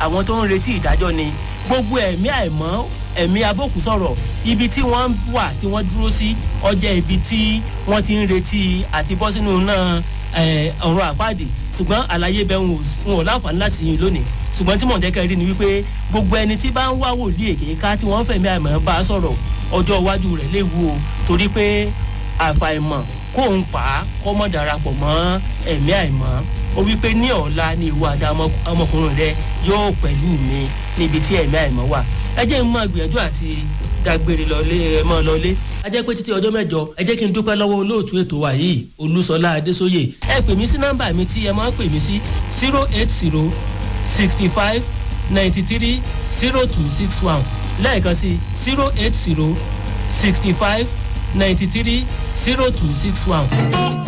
àwọn tó ń retí ìdájọ́ ni gbogbo ẹ̀mí àìmọ́ ẹ̀mí abókù sọ̀rọ̀ ibi tí wọ́n wà tí wọ́n dúró sí ọjọ́ ibi tí wọ́n ti ń retí àti bọ́ sínú náà ọ̀run àpáàdé ṣùgbọ́n àlàyé bẹ́ẹ̀ wọn ò láǹfààní láti yin lónìí ṣùgbọ́n tí mò ń jẹ́ kẹ́rin ni wípé gbogbo ẹni tí bá ń wá wòlíì èké ká tí wọ́n fẹ̀mí àìmọ̀ bá a sọ̀rọ̀ ọjọ́ iwájú rẹ̀ léwu o torí pé àfàìmọ̀ kó ń pa á kó mọ̀ darapọ̀ mọ́ ẹ̀mí àìmọ́ ó wípé ní ọ̀la ni ìwọ àti ọmọkùnrin rẹ yóò pẹ̀lú mi níbi tí ẹ̀mí àìmọ́ wà ẹ jẹ́ ń mọ ìgbìyànjú àti dágbére lọlé ẹ mọ́ lọlé. a jẹ́ pé títí ọjọ́ mẹ́jọ ẹ jẹ́ kí n dúpẹ́ lọ́wọ́ olóòtú ètò wa yìí olúṣọlá adésóyè ẹ pè mí sí nọ́mbà mi tí ẹ máa ń pè mí sí zero eight zero sixty five ninety three zero two six one lẹ́ẹ̀kan sí zero eight zero sixty five ninety three zero two six one.